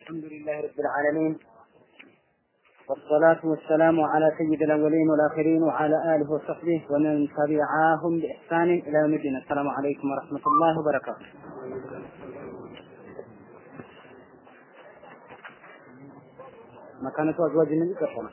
الحمد لله رب العالمين والصلاة والسلام على سيد الأولين والآخرين وعلى آله وصحبه ومن تبعاهم بإحسان إلى يوم الدين السلام عليكم ورحمة الله وبركاته مكانة أزواج النبي كفنا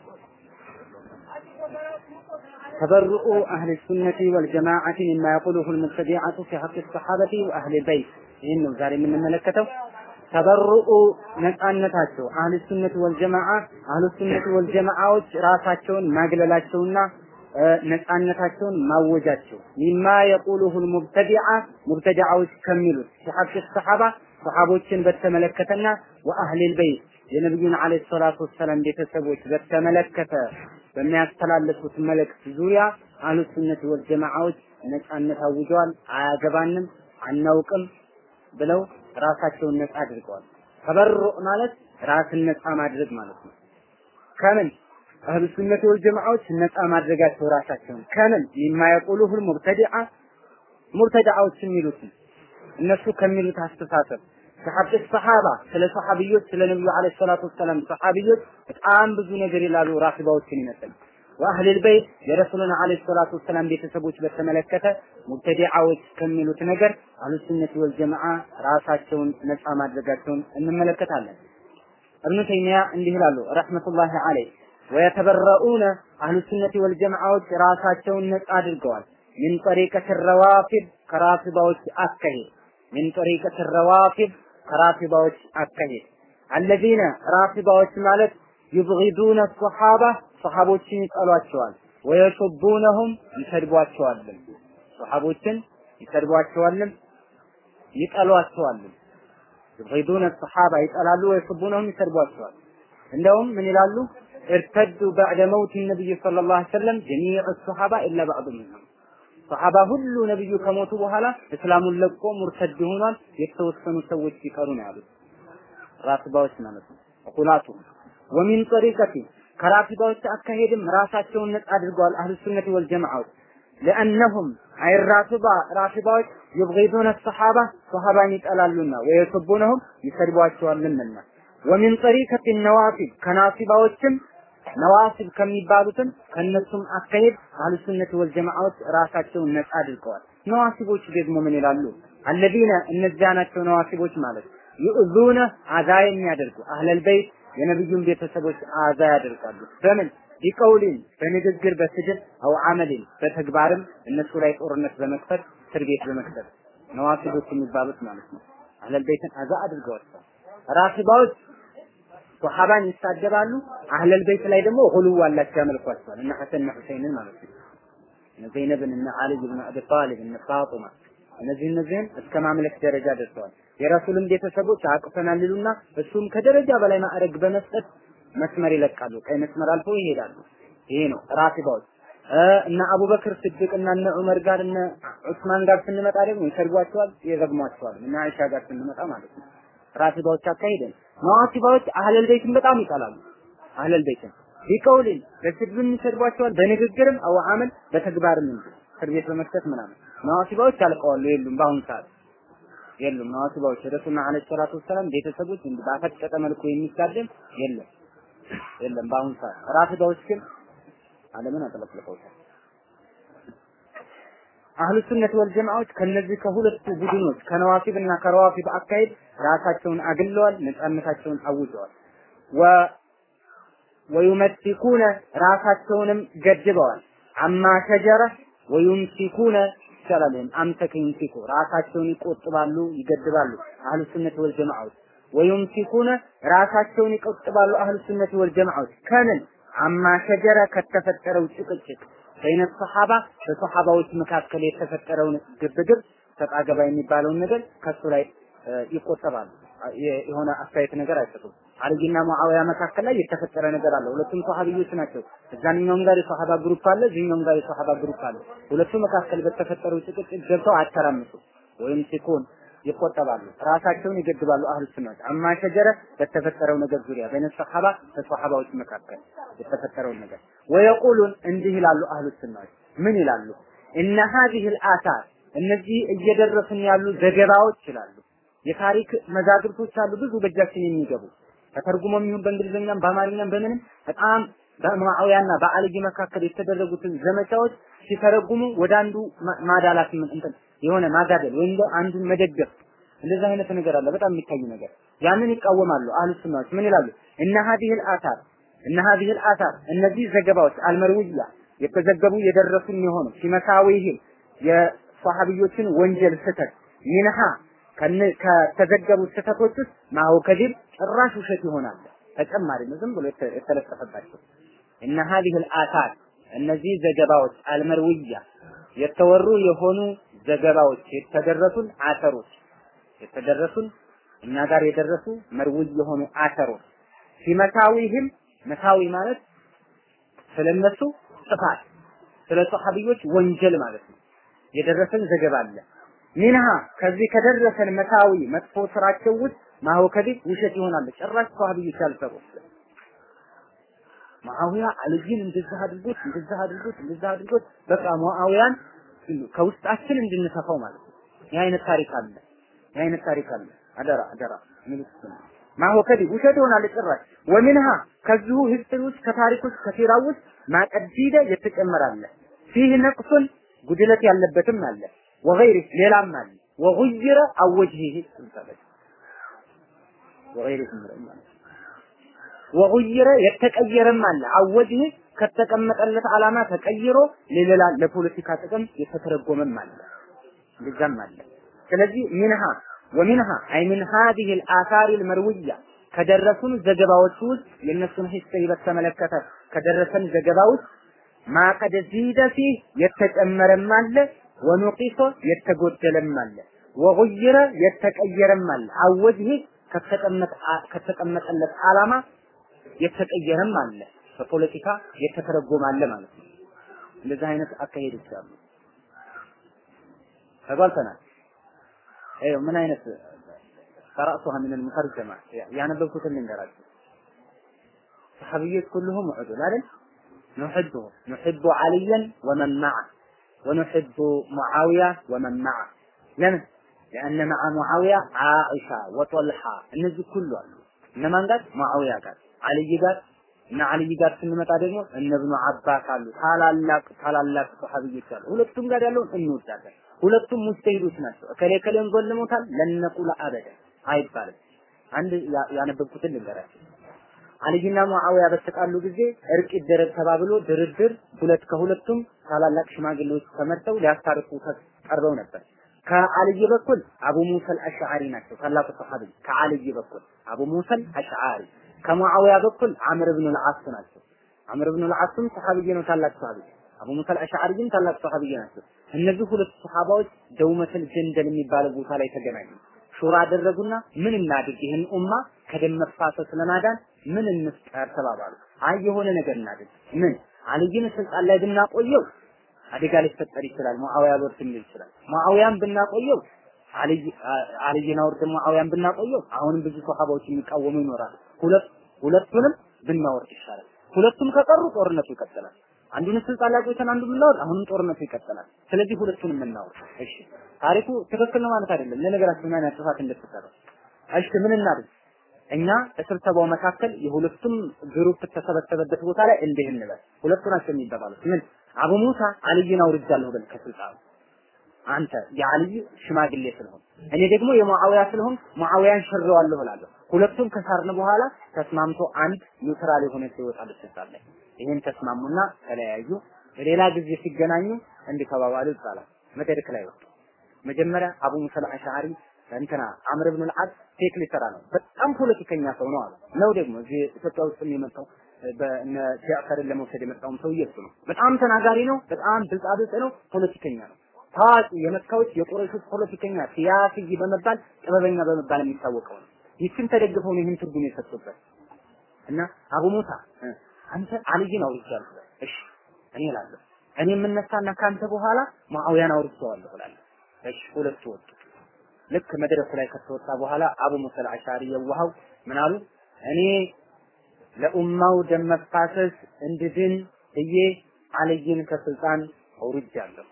تبرؤ أهل السنة والجماعة مما يقوله المبتدعة في حق الصحابة وأهل البيت ይህን ነው ዛሬ የምንመለከተው ተበርኡ ነፃነታቸው አህል ሱነት ወልጀማዓ አህል ሱነት ወልጀማዓዎች ራሳቸውን ማግለላቸውና ነፃነታቸውን ማወጃቸው ሚማ የቁሉሁ ሙብተዲዓ ሙብተዲዓዎች ከሚሉት ሲሐቅ ሰሐባ ሰሐቦችን በተመለከተና ወአህሊል በይት የነቢዩን አለይሂ ሰላቱ ወሰላም ቤተሰቦች በተመለከተ በሚያስተላልፉት መልእክት ዙሪያ አህሉ ሱነት ወልጀማዓዎች ነፃነት አውጀዋል። አያገባንም፣ አናውቅም ብለው ራሳቸውን ነፃ አድርገዋል። ተበሩዕ ማለት ራስን ነፃ ማድረግ ማለት ነው። ከምን አህሉ ሱነት ወል ጀማዓዎች ነፃ ማድረጋቸው ራሳቸውን ከምን የማያቆሉሁ ሙብተዲዓ ሙብተዲዓዎች የሚሉትን እነሱ ከሚሉት አስተሳሰብ ሰሐብ ሰሐባ ስለ ሰሐቢዮች ስለ ነብዩ አለይሂ ሰላቱ ወሰላም ሰሐቢዮች በጣም ብዙ ነገር ይላሉ። ራፊባዎችን ይመስል ወአህሊል በይት የረሱልን አለይሂ ሰላቱ ወሰላም ቤተሰቦች በተመለከተ ሙብተዲዓዎች ከሚሉት ነገር አህሉ ሱነት ወል ጀማዓ ራሳቸውን ነፃ ማድረጋቸውን እንመለከታለን። እብኑ ተይሚያ እንዲህ ይላሉ ረህመቱላሂ አለይህ ወየተበረኡነ አህሉ ሱነት ወል ጀማዓዎች ራሳቸውን ነፃ አድርገዋል። ሚን ጠሪቀት ረዋፊድ ከራፊባዎች አካሄድ ሚን ጠሪቀት ረዋፊድ ከራፊባዎች አካሄድ አለዚነ ራፊባዎች ማለት ዩብጊዱነ ሶሓባ ሰሃቦችን ይጠሏቸዋል። ወየሱቡነሁም ይሰድቧቸዋልም። ሰሃቦችን ይሰድቧቸዋልም ይጠሏቸዋልም። ዩብጊዱነ ሰሃባ ይጠላሉ፣ ወየሱቡነሁም ይሰድቧቸዋል። እንደውም ምን ይላሉ? እርተዱ በዕደ መውት ነቢይ ሰለላሁ ዐለይሂ ወሰለም ጀሚዕ ሰሃባ ኢላ ባዕዱ ሚንሁም ሰሃባ ሁሉ ነብዩ ከሞቱ በኋላ እስላሙን ለቆ ሙርተድ ሆኗል። የተወሰኑ ሰዎች ሲቀሩ ነው ያሉት ራፊባዎች ማለት ነው። ቁላቱ ወሚን ጠሪቀቲ ከራፊባዎች አካሄድም ራሳቸውን ነጻ አድርገዋል። አህሉ ሱነት ወል ጀማዓዎች ለአነሁም አይ ራፊባ ራፊባዎች ይብጊዱነ ሰሓባ ሰሃባን ይጠላሉና ወየሱቡነሁም ይሰድቧቸዋልምና ወሚን ጠሪቀቲ ነዋፊብ ከናፊባዎችም ነዋሲብ ከሚባሉትም ከነሱም አካሄድ አህሉ ሱነት ወል ጀማዓዎች ራሳቸውን ነጻ አድርገዋል። ነዋሲቦች ደግሞ ምን ይላሉ? አለዚነ እነዚያ ናቸው ነዋሲቦች ማለት ይኡዙነ አዛ የሚያደርጉ አህለል በይት የነብዩን ቤተሰቦች አዛ ያደርጋሉ። በምን ቢቀውሊን በንግግር በስድብ አው አመሊን በተግባርም እነሱ ላይ ጦርነት በመክፈት እስር ቤት በመክፈት ነዋሲቦች የሚባሉት ማለት ነው። አህለል በይትን አዛ አድርገዋቸዋል። ራፊባዎች ሶሐባን ይሳደባሉ። አህለል ቤት ላይ ደግሞ ሁሉው አላቸው ያመልኳቸዋል። እነ ሐሰን ሁሰይንን ማለት ነው። እነ ዘይነብን እነ አሊ ብን አቢ ጣሊብ እነ ፋጡማ እነዚህ እነዚህን እስከ ማምለክ ደረጃ ደርሰዋል። የረሱልን ቤተሰቦች አቅፈናል ይሉና እሱም ከደረጃ በላይ ማዕረግ በመስጠት መስመር ይለቃሉ። ቀይ መስመር አልፈው ይሄዳሉ። ይሄ ነው ራፊባዎች። እነ አቡበክር ስድቅ እና እነ ዑመር ጋር እነ ዑስማን ጋር ስንመጣ ደግሞ ይሰርጓቸዋል፣ ይረግሟቸዋል። እነ አይሻ ጋር ስንመጣ ማለት ነው። ራፊባዎች አካሄደን ነዋሲባዎች አህለል ቤትን በጣም ይጠላሉ። አህለል ቤትን ቢቀውልን በስድብም ይሰድቧቸዋል፣ በንግግርም አው አመል በተግባርም እንጂ እስር ቤት በመክተት ምናምን ነዋሲባዎች አልቀዋሉ፣ የሉም በአሁኑ ሰዓት የሉም። ነዋሲባዎች ረሱልና አለይሂ ሰላቱ ወሰላም ቤተሰቦች እንዲህ ባፈጠጠ መልኩ የሚሳደብ የለም የለም በአሁኑ ሰዓት። ራፊዳዎች ግን ዓለምን አጥለቅልቀውታል። አህሉ ሱነት ወል ጀማዓዎች ከነዚህ ከሁለቱ ቡድኖች ከነዋሲብ እና ከረዋፊብ አካሄድ ራሳቸውን አግለዋል፣ ነፃነታቸውን አውጀዋል። ወ ወዩመሲኩነ ራሳቸውንም ገድበዋል። አማ ሸጀረ ወዩምሲኩነ ይቻላል። አምሰከ ይምሲኩ ራሳቸውን ይቆጥባሉ፣ ይገድባሉ። አህሉ ሱነት ወል ጀማዓዎች ወዩምሲኩነ ራሳቸውን ይቆጥባሉ። አህሉ ሱነት ወል ጀማዓዎች ከምን አማ ሸጀረ ከተፈጠረው ጭቅጭቅ በይነ ሰሐባ በሰሐባዎች መካከል የተፈጠረውን ግብግብ ሰጣ ገባ የሚባለውን ነገር ከሱ ላይ ይቆጠባሉ። የሆነ አስተያየት ነገር አይሰጡም። አልይና ሙአዊያ መካከል ላይ የተፈጠረ ነገር አለ። ሁለቱም ሰሃቢዮች ናቸው። እዛኛውም ጋር የሰሃባ ግሩፕ አለ፣ እዚህኛውም ጋር የሰሃባ ግሩፕ አለ። ሁለቱ መካከል በተፈጠረው ጭቅጭቅ ገብተው አተራምሱ ወይም ሲኮን ይቆጠባሉ፣ ራሳቸውን ይገድባሉ። አህሉ ሱናት አማ ሸጀረ በተፈጠረው ነገር ዙሪያ በነ ሰሐባ በሰሐባዎች መካከል የተፈጠረውን ነገር ወየቁሉን እንዲህ ይላሉ። አህሉ ሱናት ምን ይላሉ? እነ ሀዚህ አልአሳር እነዚህ እየደረሱን ያሉ ዘገባዎች ይላሉ። የታሪክ መዛግብቶች አሉ ብዙ በእጃችን የሚገቡ ተተርጉሞም ይሁን በእንግሊዝኛም በአማርኛም በምንም በጣም በሙዓዊያና በአልይ መካከል የተደረጉትን ዘመቻዎች ሲተረጉሙ ወደ አንዱ ማዳላት እንትን የሆነ ማጋደል ወይም አንዱን መደገፍ እንደዚህ አይነት ነገር አለ። በጣም የሚታይ ነገር ያንን ይቃወማሉ። አህሉ ሱናዎች ምን ይላሉ? እነ ሀዲህል አታር እነ ሀዲህል አታር እነዚህ ዘገባዎች አልመርውያ የተዘገቡ የደረሱን የሆኑ ሲመሳዊህም የሷሐቢዮችን ወንጀል ስህተት ሚንሃ ከተዘገቡ ስህተቶች ውስጥ ማሁ ከዲብ ጭራሽ ውሸት ይሆናል። ተጨማሪ ነው፣ ዝም ብሎ የተለጠፈባቸው እነ ሀዲህል አታር እነዚህ ዘገባዎች አልመርውያ የተወሩ የሆኑ ዘገባዎች የተደረሱን አተሮች የተደረሱን እኛ ጋር የደረሱ መርውይ የሆኑ አተሮች ሲመታዊህም መታዊ ማለት ስለነሱ ጥፋት ስለ ሷሐቢዮች ወንጀል ማለት ነው። የደረሰን ዘገባ አለ። ሚንሃ ከዚህ ከደረሰን መታዊ መጥፎ ስራቸው ውስጥ ማወከዲት ውሸት ይሆናል። ጭራሽ ሷሐቢዮች ያልሰሩት ሙአዊያ አልይን እንደዚህ አድርጎት እንደዚህ አድርጎት እንደዚህ አድርጎት በቃ ሙአዊያን ከውስጣችን እንድንሰፋው ማለት ነው። ይህ አይነት ታሪክ አለ። ይህ አይነት ታሪክ አለ። አደራ አደራ ምልክት ነው። ማሆከዲ ውሸት ይሆናል ጭራሽ ወሚንሃ ከዚሁ ሂስትሪ ውስጥ ከታሪክ ውስጥ ከሲራ ውስጥ ማቀዲደ የተጨመራለ ፊህ ነቅሱን ጉድለት ያለበትም አለ ወገይሪ ሌላም አለ ወጉይረ አወጅሂ ተባለ ወገይሪ ማለት ወጉይረ የተቀየረም አለ አወጅሂ ከተቀመጠለት ዓላማ ተቀይሮ ለሌላ ለፖለቲካ ጥቅም የተተረጎመም አለ እንደዛም አለ ስለዚህ ሚንሃ ወሚንሃ አይ ሚን ሀዲህ الآثار المروية ከደረሱን ዘገባዎች ውስጥ የእነሱን ሂስትሪ በተመለከተ ከደረሰን ዘገባ ውስጥ ማቀደ ዚደ ፊህ የተጨመረም አለ ወኑቂሶ የተጎደለም አለ ወጉይረ የተቀየረም አለ አወጅህ ከተቀመጠለት ዓላማ የተቀየረም አለ በፖለቲካ የተተረጎመ አለ ማለት ነው። እንደዚህ አይነት አካሄዶች አሉ። ተጓልተናል። ይኸው ምን አይነት ቀራእቱሃ ምን المترجمة ያነበብኩትን ልንገራችሁ። ሰሐቢዮች ኩልሁም ዑዱል አይደል? نحبه نحب عليا ومن معه ونحب معاوية ومن معه لምን لأن مع معاوية عائشة وطلحة እነዚህ ኩሉ አሉ እነማን ጋር ሙዓዊያ ጋር አልይ ጋር እና አልይ ጋር ስንመጣ ደግሞ እነ ኢብኑ አባስ አሉ ታላላቅ ታላላቅ ሰሐቢዮች አሉ ሁለቱም ጋር ያለውን እንወዳለን ሁለቱም ሙስተሂዶች ናቸው እከሌ ከሌን ጎልሞታል ለነቁላ አበደ አይባልም አንድ ያነበብኩትን ልንገራችሁ አልይና ሙዓዊያ በተጣሉ ጊዜ እርቅ ይደረግ ተባብሎ ድርድር ሁለት ከሁለቱም ታላላቅ ሽማግሌዎች ተመርጠው ሊያስታርቁ ቀርበው ነበር ከአልይ በኩል አቡ ሙሰል አሽዓሪ ናቸው ታላቁ ሰሐቢ ከአልይ በኩል አቡ ሙሰል አሽዓሪ ከሙዓዊያ በኩል አምር ብን አልዓስ ናቸው አምር ብን አልዓስም ሰሐቢይ ነው ታላቅ ሰሐቢ አቡ ሙሰል አሽዓሪም ታላቅ ሰሐቢይ ናቸው እነዚህ ሁለት ሰሐባዎች ደውመተል ጀንደል የሚባለው ቦታ ላይ ተገናኙ ሹራ አደረጉና ምን እናድርግ ይህን ኡማ ከደም መፋሰስ ለማዳን ምን እንፍጠር ተባባሉ አይ የሆነ ነገር እናድርግ ምን አልይን ስልጣን ላይ ብናቆየው አደጋ ሊፈጠር ይችላል ሙአዊያ ሎርድ ሊል ይችላል ሙአዊያን ብናቆየው አልይ አልይን አውርደን ሙአዊያን ብናቆየው አሁንም ብዙ ሰሃባዎች የሚቃወሙ ይኖራል ሁለት ሁለቱንም ብናወርድ ይሻላል ሁለቱም ከቀሩ ጦርነቱ ይቀጥላል አንዱን ስልጣን ላይ ቆይተን አንዱን ብናወርድ አሁንም ጦርነቱ ይቀጥላል ስለዚህ ሁለቱንም እናወርድ እሺ ታሪኩ ትክክል ነው ማለት አይደለም ለነገራችን ምን አይነት ጥፋት እንደተሰራ እሺ ምን እናድርግ እኛ በስብሰባው መካከል የሁለቱም ግሩፕ ተሰበሰበበት ቦታ ላይ እንዲህ እንበል ሁለቱ ናቸው የሚባባሉት ምን አቡ ሙሳ አልይን አውርጃለሁ በል ከስልጣኑ አንተ የአልይ ሽማግሌ ስለሆን እኔ ደግሞ የሙአዊያ ስለሆን ሙአዊያን ሽሬዋለሁ እላለሁ ሁለቱም ከሳርን በኋላ ተስማምቶ አንድ ኒውትራል የሆነ ይወጣል ስልጣን ላይ ይህን ተስማሙና ተለያዩ በሌላ ጊዜ ሲገናኙ እንዲህ ተባባሉ ይባላል መድረክ ላይ ወጡ መጀመሪያ አቡ ሙሳ አልአሽዓሪ እንትና አምር ብን አልዓስ ፌክ ሊሰራ ነው በጣም ፖለቲከኛ ሰው ነው አሉ ነው ደግሞ እዚህ ኢትዮጵያ ውስጥ የመጣው በእነ ጃዕፈርን ለመውሰድ የመጣውም ሰውዬ እሱ ነው በጣም ተናጋሪ ነው በጣም ብልጣብልጥ ነው ፖለቲከኛ ነው ታዋቂ የመካዎች የቁረይሾች ፖለቲከኛ ሲያስይ በመባል ጥበበኛ በመባል የሚታወቀው ነው ይችን ተደግፈው ነው ይህን ትርጉም የሰጡበት እና አቡ ሙሳ አንተ አልይን አውርጃለሁ እሺ እኔ እላለሁ እኔ የምነሳና ካንተ በኋላ ሙአዊያን አውርቼዋለሁ እላለሁ እሺ ሁለቱ ወጡ ልክ መድረኩ ላይ ከተወጣ በኋላ አቡ ሙሳ አልአሻሪ የዋሃው ምን አሉ እኔ ለኡማው ደም መፋሰስ እንድድን ብዬ አልይን ከስልጣን አውርጃለሁ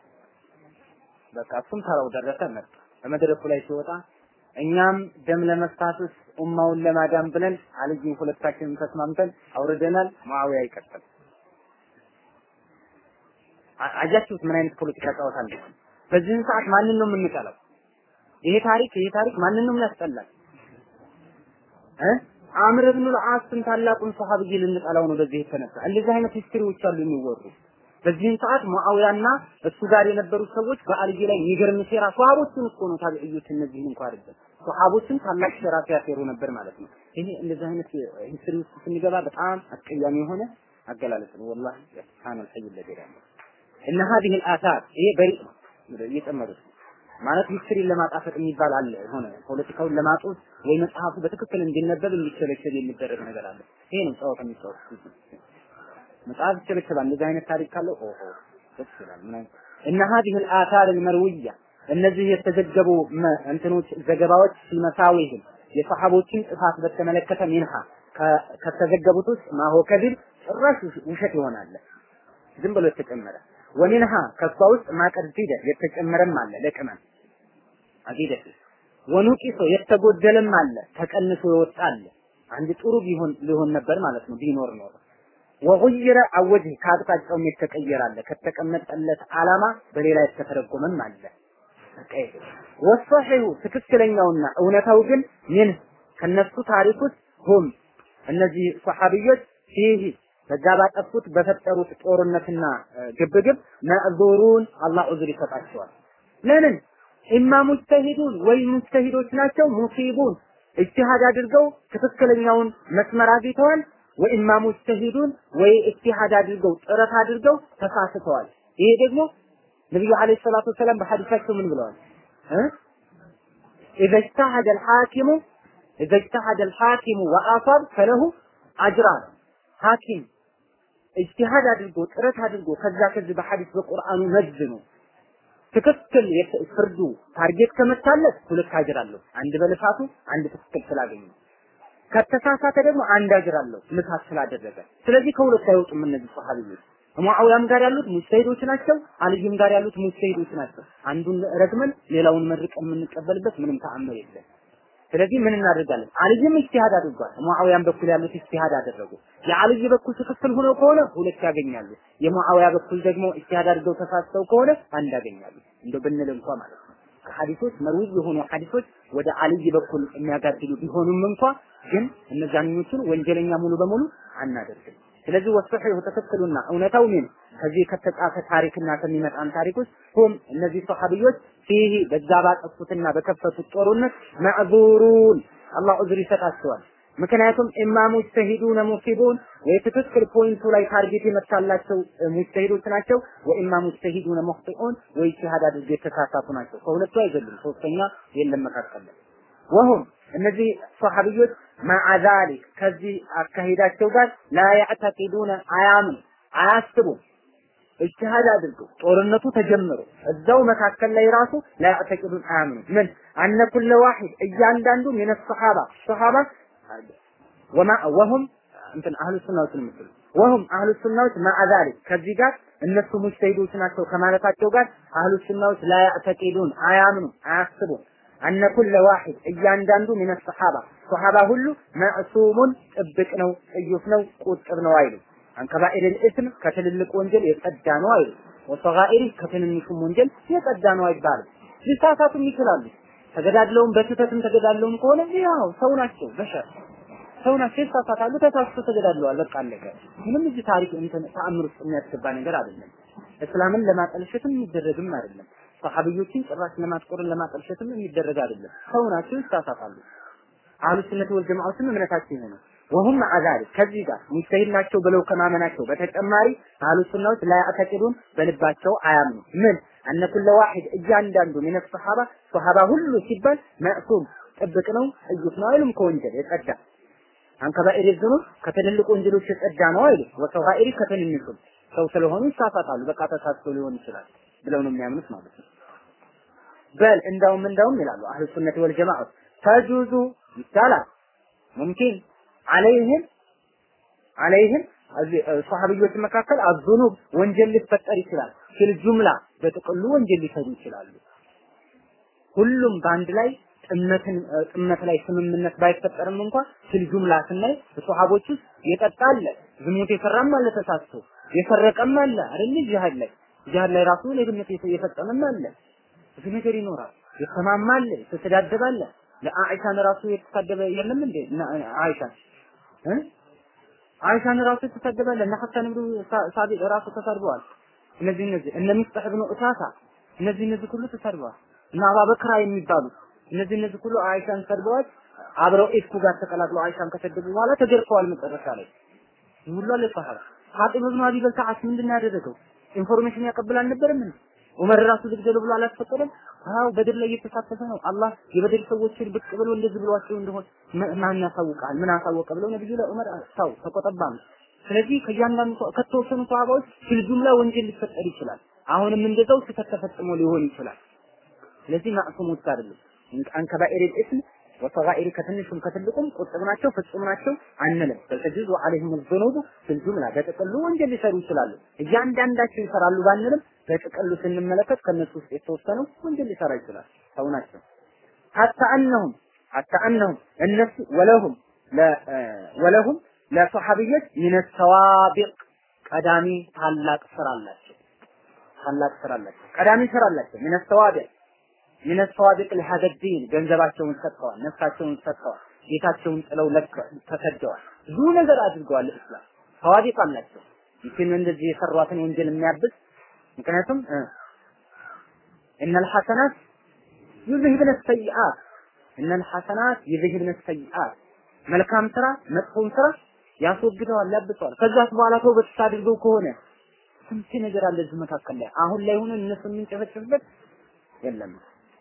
በቃ እሱም ተራው ደረሰ መጣ በመድረኩ ላይ ሲወጣ እኛም ደም ለመፋሰስ ኡማውን ለማዳን ብለን አልይን ሁለታችንን ተስማምተን አውርደናል። ሙአዊያ ይቀጥል። አያችሁት ምን አይነት ፖለቲካ ጨዋታ እንደሆነ። በዚህን ሰዓት ማንን ነው የምንጠላው? ይሄ ታሪክ ይሄ ታሪክ ማንን ነው የሚያስጠላል? እ አምር ብን አልዓስን ታላቁን ሰሃብይ ልንጠላው ነው በዚህ የተነሳ እንደዚህ አይነት ሂስትሪዎች አሉ የሚወሩ በዚህን ሰዓት ሙአዊያና እሱ ጋር የነበሩ ሰዎች በአልይ ላይ የሚገርም ሴራ ሷሃቦችን እኮ ነው ታቢዕዮች እነዚህን እንኳን አይደለም ሷሃቦችን ታላቅ ሴራ ሲያሴሩ ነበር ማለት ነው። ይሄ እንደዚህ አይነት ሂስትሪ ውስጥ ስንገባ በጣም አስቀያሚ የሆነ አገላለጽ ነው። ወላሂ ሱብሃነል ሐይ ለገዳ እነ هذه الآثار ይሄ በሪ እየጨመሩት ማለት ሂስትሪን ለማጣፈጥ የሚባል አለ የሆነ ፖለቲካውን ለማጦዝ ወይ መጽሐፉ በትክክል እንዲነበብ እንዲቸለቸል የሚደረግ ነገር አለ። ይሄ ነው ጨዋታ የሚጫወቱት መጽሐፍ ይቸለቸላል። እንደዚህ አይነት ታሪክ ካለው ኦሆ ደስ ይላል። ምን እነ هذه الآثار المروية እነዚህ የተዘገቡ እንትኖች ዘገባዎች ሲመሳዊህም የሰሐቦችን ጥፋት በተመለከተ ሚንሃ ከተዘገቡት ውስጥ ማሆ ከቢር ጭራሽ ውሸት ይሆናል። ዝም ብሎ የተጨመረ ወሚንሃ ከሷ ውስጥ ማቀርዚደ የተጨመረም አለ ለቅመም አቂደት ወኑቂሶ የተጎደለም አለ ተቀንሶ የወጣ አለ። አንድ ጥሩ ቢሆን ሊሆን ነበር ማለት ነው ቢኖር ኖር ወጉይረ አወጅህ ከአቅጣጫውም የተቀየረ አለ ከተቀመጠለት ዓላማ በሌላ የተተረጎመም አለ። ወሰሒሁ ትክክለኛውና እውነታው ግን ምን ከነሱ ታሪክ ውስጥ ሁም እነዚህ ሰሐቢዮች ፊህ በዛ ባጠፉት በፈጠሩት ጦርነትና ግብግብ መዕዙሩን አላህ ዑዝር ይሰጣቸዋል። ለምን ኢማ ሙጅተሂዱን ወይ ሙጅተሂዶች ናቸው ሙሲቡን እጅሃድ አድርገው ትክክለኛውን መስመር አግኝተዋል። ወኢማ ሙጅተሂዱን ወይ እጅሃድ አድርገው ጥረት አድርገው ተሳስተዋል። ይሄ ደግሞ ነብዩ አለይሂ ሰላቱ ወሰላም በሐዲሳቸው ምን ብለዋል? إذا اجتهد الحاكم إذا اجتهد الحاكم وأصاب فله أجران ሐኪም እጅቲሃድ አድርጎ ጥረት አድርጎ ከዛ ከዚህ በሐዲስ በቁርአኑ መዝኑ ትክክል ፍርዱ ታርጌት ከመታለት ሁለት አጅር አለው። አንድ በልፋቱ አንድ ትክክል ስላገኘ ከተሳሳተ ደግሞ አንድ አጅር አለው ልፋት ስላደረገ። ስለዚህ ከሁለት አይወጡም እነዚህ ሰሃቢዎች። ሙአዊያም ጋር ያሉት ሙጅተሂዶች ናቸው፣ አልይም ጋር ያሉት ሙጅተሂዶች ናቸው። አንዱን ረግመን ሌላውን መርቀን የምንቀበልበት ምንም ተአምር የለም። ስለዚህ ምን እናደርጋለን? አልይም ኢጅቲሃድ አድርጓል። ሙአዊያን በኩል ያሉት ኢጅቲሃድ አደረጉ። የአልይ በኩል ትክክል ሆነው ከሆነ ሁለት ያገኛሉ። የሙአዊያ በኩል ደግሞ ኢጅቲሃድ አድርገው ተሳስተው ከሆነ አንድ ያገኛሉ። እንደው ብንል እንኳ ማለት ነው። ከሐዲሶች መርዊ የሆኑ ሐዲሶች ወደ አልይ በኩል የሚያጋድሉ ቢሆኑም እንኳ ግን እነዛኞቹን ወንጀለኛ ሙሉ በሙሉ አናደርግም። ስለዚህ ወሰሒሁ ተከተሉና እውነታው ምን ከዚህ ከተጻፈ ታሪክና ከሚመጣን ታሪክ ውስጥ ሁም እነዚህ ሰሐቢዮች ፊህ በዛ ባጠፉትና በከፈቱት ጦርነት መዕዙሩን አላህ ዑዝር ይሰጣቸዋል። ምክንያቱም ኢማ ሙጅተሂዱነ ሙሲቡን ወይ ትክክል ፖይንቱ ላይ ታርጌት የመታላቸው ሙጅተሂዶች ናቸው፣ ወኢማ ሙጅተሂዱነ ሙኽጢኡን ወይ ኢጅቲሃድ አድርገው የተሳሳቱ ናቸው። ከሁለቱ አይዘሉም፣ ሶስተኛ የለም መካከል ላይ ወሁም እነዚህ ሰሐቢዮች ማዓ ዛሊክ ከዚህ አካሄዳቸው ጋር ላ ያዕተቂዱነ አያምኑ አያስቡም እጅሃድ አድርገው ጦርነቱ ተጀምሮ እዛው መካከል ላይ ራሱ ላ ያዕተቂዱን አያምኑ ምን አነ ኩለ ዋሂድ እያንዳንዱ ሚነ ሰሐባ ሰሐባ ወማ ወሁም እንትን አህሉ ሱናዎች ምስሉ ወሁም አህሉ ሱናዎች ማዓ ዛሊክ ከዚህ ጋር እነሱ ሙጅተሂዶች ናቸው ከማለታቸው ጋር አህሉ ሱናዎች ላ ያዕተቂዱን አያምኑ አያስቡም አነ ኩለ ዋሂድ እያንዳንዱ ሚነ ሰሐባ ሰሐባ ሁሉ መዕሱሙን ጥብቅ ነው፣ ጥዩፍ ነው፣ ቁጥብ ነው አይሉ አንከባኢር ልእስም ከትልልቅ ወንጀል የጸዳ ነው አይሉ ወሰጋኢሪ ከትንንሹም ወንጀል የጸዳ ነው አይባልም። ሊሳሳቱም ይችላሉ። ተገዳድለውም በስህተትም ተገዳድለውም ከሆነ ያው ሰው ናቸው፣ በሸር ሰው ናቸው፣ ይሳሳታሉ። ተሳስቶ ተገዳድለዋል። በቃ አለቀ። ምንም እዚህ ታሪክ እንትን ተአምር ውስጥ የሚያስገባ ነገር አይደለም። እስላምን ለማጠልሸትም የሚደረግም አይደለም። ሰሐቢዮችን ጭራሽ ለማጥቆርን ለማጠልሸትም የሚደረግ አይደለም። ሰው ናቸው፣ ይሳሳታሉ። አህሉ ሱነት ወል ጀማዓትም እምነታቸው ይሄ ነው። ወሁም አዛሪ ከዚህ ጋር ሙጅተሂድ ናቸው ብለው ከማመናቸው በተጨማሪ አህሉ ሱናዎች ላይ አተቂዱን በልባቸው አያምኑ ምን አነ ኩለ ዋሂድ እያንዳንዱ ሚነ ሰሐባ ሰሐባ ሁሉ ሲባል መዕሱም ጥብቅ ነው እዩት ነው አይሉም ከወንጀል የጸዳ አንከባኢር ዝኑብ ከትልልቅ ወንጀሎች የጸዳ ነው አይሉ ወሰጋኢሪ ከትንንሹም ሰው ስለሆኑ ይሳሳታሉ። በቃ ተሳስቶ ሊሆን ይችላል ብለው ነው የሚያምኑት ማለት ነው። በል እንዳውም እንዳውም ይላሉ አህሉ ሱነት ወል ጀማዓ ተጁዙ ይቻላል ሙምኪን አለይህም አለይህም ሰሃቢዎች መካከል አዙኑብ ወንጀል ሊፈጠር ይችላል። ፊል ጁምላ በጥቅሉ ወንጀል ሊሰሩ ይችላሉ። ሁሉም በአንድ ላይ ጥመትን ጥመት ላይ ስምምነት ባይፈጠርም እንኳን ፊል ጁምላ ስናይ በሶሐቦች ውስጥ የጠጣ አለ፣ ዝሙት የሰራም አለ፣ ተሳስቶ የሰረቀም አለ አይደል? ጂሃድ ላይ ጂሃድ ላይ ራሱ ሌብነት የፈጸመም አለ። ብዙ ነገር ይኖራል። የተማማ አለ፣ የተሰዳደበ አለ። ለአኢሻን ራሱ የተሳደበ የለም እንዴ? አይሻን እ አይሻን ራሱ የተሳደበ አለ። እነ ሐሰን ብኑ ሳቢቅ ራሱ ተሳድበዋል። እነዚህ እነዚህ እነ ሚስጠህ ብኑ እሳሳ እነዚህ እነዚህ ሁሉ ተሳድበዋል። እና አባበክራ የሚባሉ እነዚህ እነዚህ ሁሉ አይሻን ሰድበዋል። አብረው ኢፍኩ ጋር ተቀላቅለው አይሻን ከሰደቡ በኋላ ተገርፈዋል። መጨረሻ ላይ ሁሉ አለ ሰሃባ ፋጢማ ብኑ አቢ በልታዓስ ምንድን ነው ያደረገው? ኢንፎርሜሽን ያቀብል አልነበረም እንዴ? ዑመር ራሱ ልግደሉ ብሎ አላስፈቀደም? አዎ በድር ላይ እየተሳተፈ ነው። አላህ የበድር ሰዎችን ብቅ ብሎ እንደዚህ ብሏቸው እንደሆነ ማን ያሳውቃል? ምን አሳወቀ ብለው ነብዩ ለዑመር ታው ተቆጠባም። ስለዚህ ከእያንዳንዱ ከተወሰኑ ሰሃባዎች ፊልጁምላ ወንጀል ሊፈጠር ይችላል። አሁንም እንደዛው ስህተት ተፈጽሞ ሊሆን ይችላል። ስለዚህ ማዕሱሞች አይደሉም። አን ከባኢር ኢስም ወሰጋኢር ከትንሹም ከትልቁም ቁጥብ ናቸው፣ ፍጹም ናቸው አንልም። በተጅዙ አለይሂም ዙኑቡ ፊልጁምላ በጥቅሉ ወንጀል ሊሰሩ ይችላሉ። እያንዳንዳቸው ይሰራሉ ባንልም በጥቅሉ ስንመለከት ከነሱ ውስጥ የተወሰነው ወንጀል ሊሰራ ይችላል። ሰው ናቸው። ሐታ አነሁም ሐታ አነሁም እነሱ ወለሁም ወለሁም ለሰሐቢዮች ሚነ ሰዋቢቅ ቀዳሚ ታላቅ ስራ አላቸው። ታላቅ ስራ አላቸው። ቀዳሚ ስራ አላቸው። ሚነ ሰዋቢቅ ሚነ ሰዋቢቅ ለሀደ ዲን ገንዘባቸውን ሰጥተዋል፣ ነፍሳቸውን ሰጥተዋል፣ ጌታቸውን ጥለው ተሰደዋል። ብዙ ነገር አድርገዋል። እስላም ሰዋቢቅ አላቸው። ይህን እንደዚህ የሰሯትን ወንጀል የሚያብስ ምክንያቱም እነል ሐሰናት ዩዝሂብነ ሰይአት እነል ሐሰናት ዩዝሂብነ ሰይአት መልካም ስራ መጥፎን ስራ ያስወግደዋል፣ ያብሰዋል። ከዛስ በኋላ ተውበት አድርገው ከሆነ ስንት ነገር አለ እዚህ መካከል ላይ አሁን ላይ ሆነ እነሱ የምንጨፈጭፍበት የለም።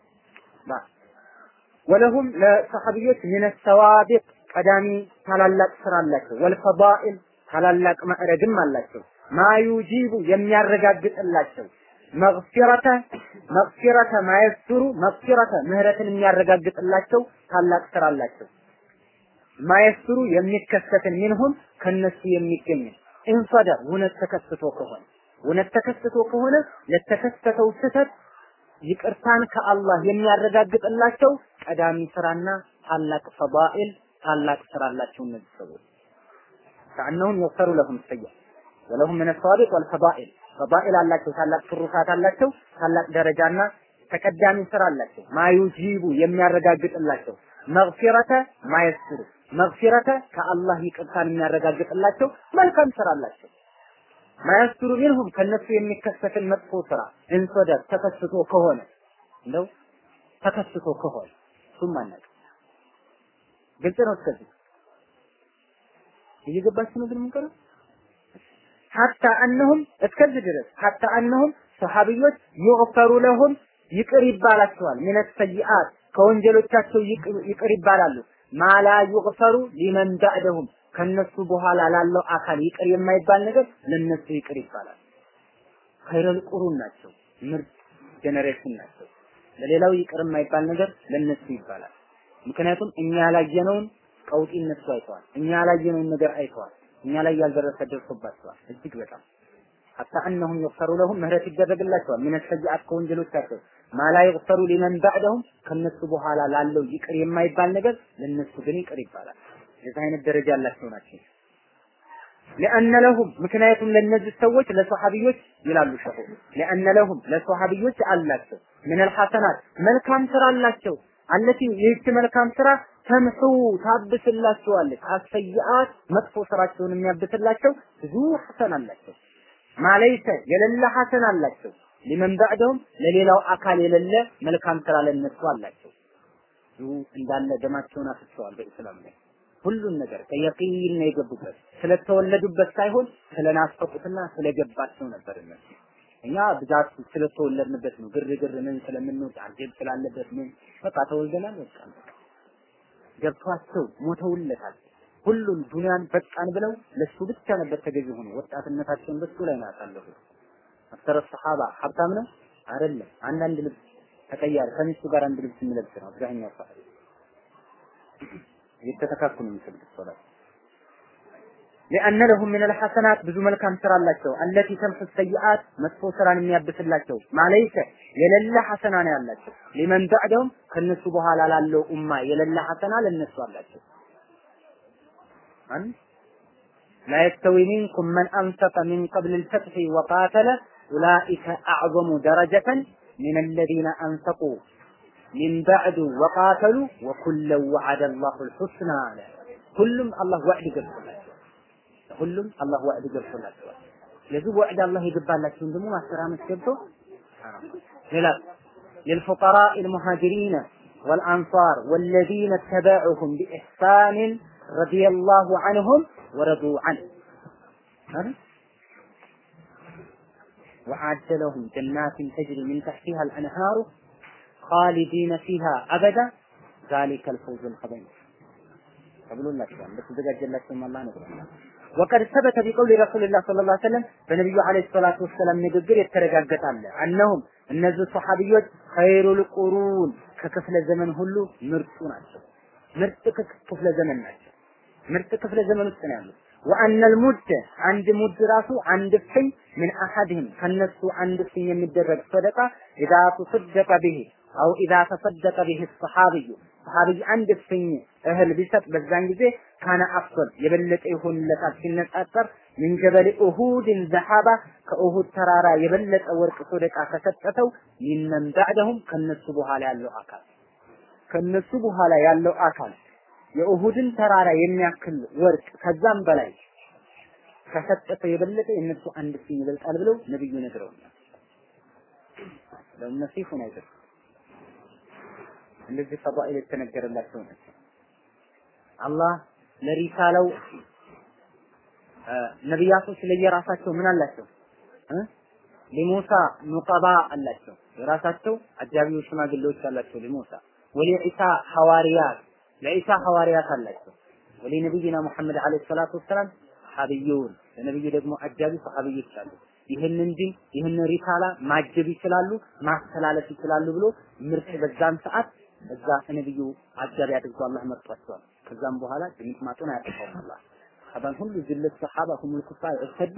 ወለሁም ለሰሐቢዮች ምን ሰዋቢቅ ቀዳሚ ታላላቅ ስራ አላቸው። ወልፈዳኢል ታላላቅ ማዕረግም አላቸው። ማዩጂቡ የሚያረጋግጥላቸው መግፊረተ መግፊረተ ማየስሩ መግፊረተ ምህረትን የሚያረጋግጥላቸው ታላቅ ስራ አላቸው። ማየስሩ የሚከሰትን ሚንሁም ከነሱ የሚገኝ ኢንሰደር እውነት ተከስቶ ከሆነ እውነት ተከስቶ ከሆነ ለተከሰተው ስህተት ይቅርታን ከአላህ የሚያረጋግጥላቸው ቀዳሚ ስራና ታላቅ ፈዳኢል ታላቅ ስራ አላቸው እነዚህ ሰዎች ከአነሁም የغፈሩ ለሁም ሰያ ወለሁም ምን ሰዋቢቅ ወልፈዳኢል ፈዳኢል አላቸው ታላቅ ትሩፋት አላቸው ታላቅ ደረጃና ተቀዳሚ ስራ አላቸው ማዩጂቡ የሚያረጋግጥላቸው መግፊረተ ማየስሩ መግፊረተ ከአላህ ይቅርታን የሚያረጋግጥላቸው መልካም ስራ አላቸው ማያስሩ ሚንሁም ከነሱ የሚከሰትን መጥፎ ስራ እንሶደር ተከስቶ ከሆነ እንደው ተከስቶ ከሆነ እሱም አናውቅም። ግልጽ ነው። እስከዚህ እየገባችሁ ነው ግን የምንቀረው ሐታ አነሁም እስከዚህ ድረስ ሐታ አነሁም ሰሃቢዮች ይغፈሩ ለሁም ይቅር ይባላቸዋል ሚነ ሰይአት ከወንጀሎቻቸው ይቅር ይባላሉ ማላ ይغፈሩ ሊመን ባዕደሁም ከነሱ በኋላ ላለው አካል ይቅር የማይባል ነገር ለነሱ ይቅር ይባላል። ኸይረል ቁሩን ናቸው፣ ምርጥ ጀነሬሽን ናቸው። ለሌላው ይቅር የማይባል ነገር ለነሱ ይባላል። ምክንያቱም እኛ ያላየነውን ቀውጢ እነሱ አይተዋል። እኛ ያላየነውን ነገር አይተዋል። እኛ ላይ ያልደረሰ ደርሶባቸዋል። እጅግ በጣም ሐታ እነሁም ይغፈሩ ለሁም ምህረት ይደረግላቸዋል። ምን ሰይአት ከወንጀሎቻቸው ማላ ይغፈሩ ሊመን ባዕደሁም ከነሱ በኋላ ላለው ይቅር የማይባል ነገር ለነሱ ግን ይቅር ይባላል። የዚህ አይነት ደረጃ ያላቸው ናቸው። ለአነ ለሁም ምክንያቱም ለነዚህ ሰዎች ለሰሐቢዮች ይላሉ ሸኹ ለአነ ለሁም ለሰሐቢዮች አላቸው ምን الحسنات መልካም ስራ አላቸው አለቲ ይህች መልካም ስራ ተምሑ ታብስላቸዋለች አሰይአት መጥፎ ስራቸውን የሚያብስላቸው ብዙ ሐሰን አላቸው ማለይተ የሌለ ሐሰን አላቸው ሊመን ባዕደሁም ለሌላው አካል የሌለ መልካም ስራ ለነሱ አላቸው ብዙ እንዳለ ደማቸውን አፍሰዋል በእስላም ላይ ሁሉን ነገር ከየቂን ነው የገቡበት ስለተወለዱበት ሳይሆን ስለናፈቁትና ስለገባቸው ነበር እነሱ እኛ ብዛት ስለተወለድንበት ነው ግርግር ምን ስለምንወድ አጀብ ስላለበት ምን በቃ ተወልደናል በቃ ገብቷቸው ሞተውለታል ሁሉን ዱንያን በቃን ብለው ለሱ ብቻ ነበር ተገዥ ሆኖ ወጣትነታቸውን በሱ ላይ ነው ያሳለፉት አክተረ ሰሃባ ሀብታም ነው አይደለም አንዳንድ ልብስ ተቀያሪ ከሚስቱ ጋር አንድ ልብስ የሚለብስ ነው አብዛኛው ሰሃባ እየተተካኩ ነው የሚሰግዱት ሶላት ሊአነ ለሁም ምን አልሐሰናት ብዙ መልካም ስራ አላቸው። አለቲ ተምሑ ሰይአት መጥፎ ስራን የሚያብስላቸው ማለይከ የሌለ ሐሰና ነው ያላቸው። ሊመን በዕደውም ከነሱ በኋላ ላለው ኡማ የሌለ ሐሰና ለነሱ አላቸው። አንድ لا يستوي منكم من أنفق من قبل الفتح وقاتل أولئك أعظم درجة من الذين أنفقوا من بعد وقاتلوا وكلا وعد الله الحسنى كلهم الله وعد قبل ሁሉም አላህ ወዕድ ገብቶላቸዋል። ስለዚህ ወዕድ አላህ የገባላቸውን ደግሞ ማስተራመት ገብቶ ሌላ للفقراء المهاجرين والأنصار والذين اتبعوهم بإحسان رضي الله عنهم ورضوا عنه وأعد لهم جنات تجري من تحتها الأنهار خالدين فيها أبدا ذلك الفوز العظيم ተብሎላቸዋል። በተዘጋጀላቸውም አላህ ነግሮናል። ወቀድ ሰበተ ቢቀውሊ ረሱልላህ ሰለላሁ ዐለይሂ ወሰለም በነቢዩ ዐለይሂ ሰላቱ ወሰላም ንግግር የተረጋገጣለ እነሁም እነዚህ ሰሐቢዮች ኸይሩል ቁሩን ከክፍለ ዘመን ሁሉ ምርጡ ናቸው። ምርጥ ክፍለ ዘመን ናቸው። ምርጥ ክፍለ ዘመን ውስጥ ነው ያሉት። ወአነል ሙድ አንድ ሙድ ራሱ አንድ ፍኝ ምን አሐድህም ከነሱ አንድ ፍኝ የሚደረግ ሰደቃ ኢዛ ተሰደቀ ቢሂ አው ኢዛ ተሰደቀ ቢሂ ሰሐቢዩ ሰሐቢይ አንድ ፍኝ እህል ቢሰጥ በዛን ጊዜ ካነ አፍضل የበለጠ ይሆንለታል ሲነጻጸር ምን ጀበል ኡሁድን ዘሐባ ከኡሁድ ተራራ የበለጠ ወርቅ ሰደቃ ከሰጠተው ሚመን ባዕደሁም ከነሱ በኋላ ያለው አካል ከነሱ በኋላ ያለው አካል የኡሁድን ተራራ የሚያክል ወርቅ ከዛም በላይ ከሰጠተ የበለጠ የነሱ አንድ ፍኝ ይበልጣል ብለው ነብዩ ነግረውናል። ለእነሱ ይሁን አይደል? እንደዚህ ፈዳኢል የተነገረላቸው ናቸው። አላህ ለሪሳለው ነቢያቶች ለየራሳቸው ምን አላቸው? ለሙሳ ኑቀባ አላቸው። የራሳቸው አጃቢዎች ሽማግሌዎች አላቸው ለሙሳ ወለኢሳ ሐዋርያት ለኢሳ ሐዋርያት አላቸው። ወለነቢይና ሙሐመድ አለይሂ ሰላቱ ወሰላም ሰሐቢዩን ለነብዩ ደግሞ አጃቢ ሰሐቢዮች አሉ። ይህንን ዲን ይህንን ሪሳላ ማጀብ ይችላሉ፣ ማስተላለፍ ይችላሉ ብሎ ምርጥ በዛን ሰዓት እዛ ነብዩ አጃቢ አድርጎ አላህ መርጧቸዋል። ከዛም በኋላ ድምጥማጡን አያጠፋውም አላህ ሰሐባን ሁሉ ዝለት ሰሐባ ሁሙል ኩፋር እርተዱ